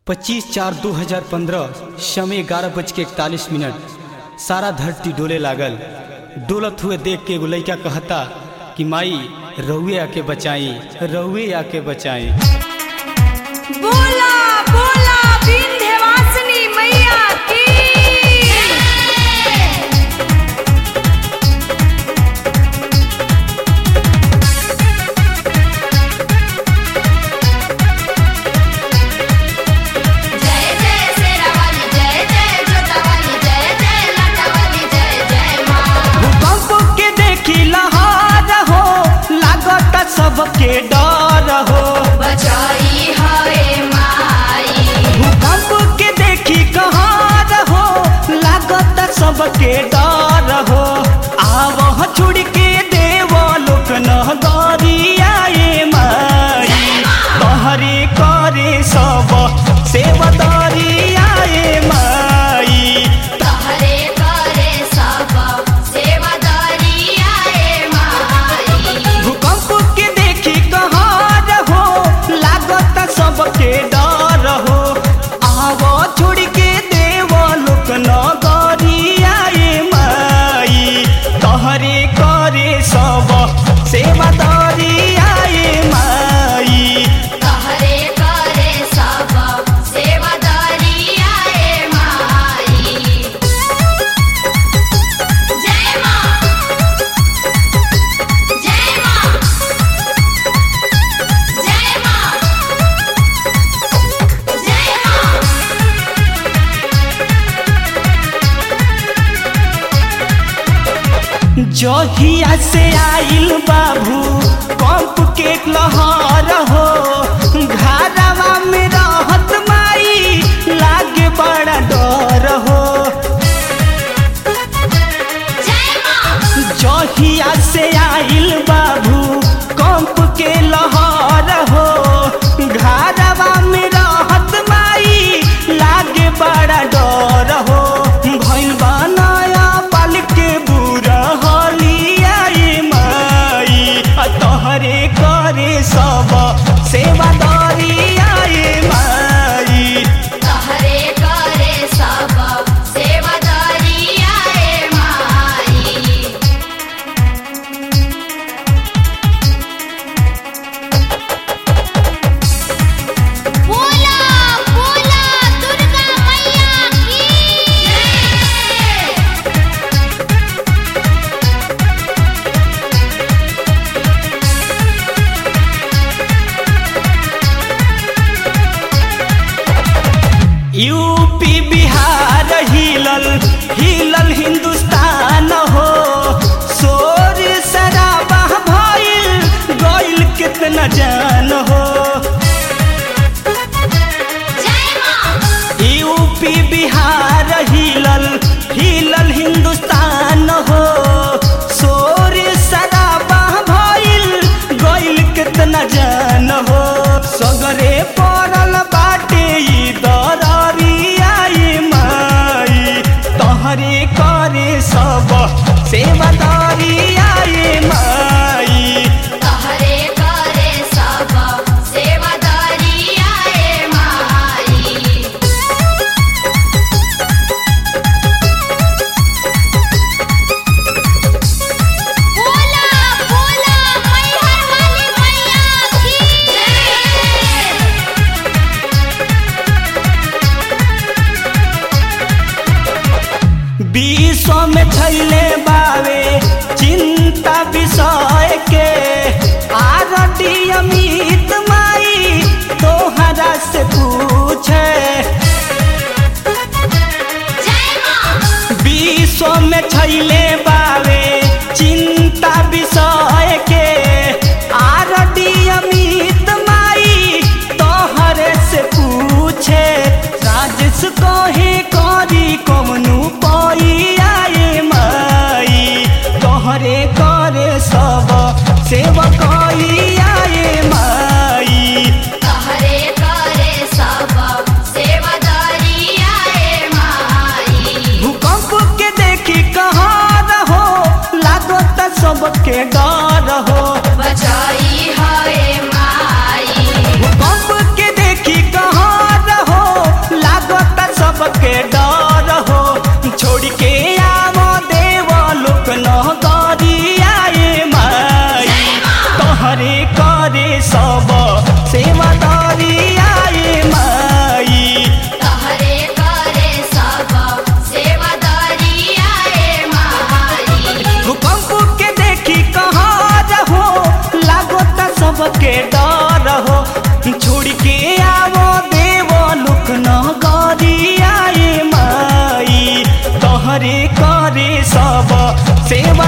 25 चार 2015 समय ग्यारह बज के इकतालीस मिनट सारा धरती डोले लागल डोलत हुए देख के एगो लइका कहता कि माई रउए आके बचाई रउए आके बचाई बोला बोला विंध्यवासिनी मैया की जय जय शेरावाली जय जय जोतावाली जय जय लाटावाली जय जय माँ भूकंप के देखी लहार हो लागत सबके डर हो बचाई हवे माई भूकंप के देखी कहार हो लागत सबके डर हो आवह छुड़ के देव लोक नगरियाए माई तहरे करे सब सेवदरियाए माई तहरे करे सब सेवादारी आए माई भूकंप के देखी कहार हो लागत सबके डर हो आवो छोड़ के देव लोक नगरियाए माई तहरे करे सब सेवादरियाए माई तहरे करे सब सेवादारी आए माई जय माँ जय माँ जय माँ जय माँ जहिया से आइल बाबू कंप के लहर हो घरवा में रहत माई लागे बड़ा डर हो जय माँ जहिया से आइल बाबू कंप के लहर हो घरवा में रहत माई लागे बड़ा डर हो भइल बनाया पल के बुरा हलियाई माई आ तोहरे करे सब सेवादारी आए माई तहरे करे सब सेवादारी आए माई बोला बोला दुर्गा मैया की यूपी बिहार हिलल हिलल हिंदुस्तान हो शोर शराबा भइल गइल कितना जान हो जय माँ यूपी बिहार हिलल हिलल हिंदुस्तान हो शोर शराबा भइल गइल कितना जान हो सगरे पड़ल बाटे ई दरियाई माई तहरे करे सब सेवादारी आए माई तहरे करे सब सेवादारी आए माई बोला बोला मैहर वाली मैया की विश्व में छैले बावे चिंता विषय के आरती अमित माई तोहरा से पूछे जय माँ विश्व में छैले बावे चिंता विषय के आरती अमित माई तोहरे से पूछे राजेश कहे करी कमनु पाई आए माई सेवा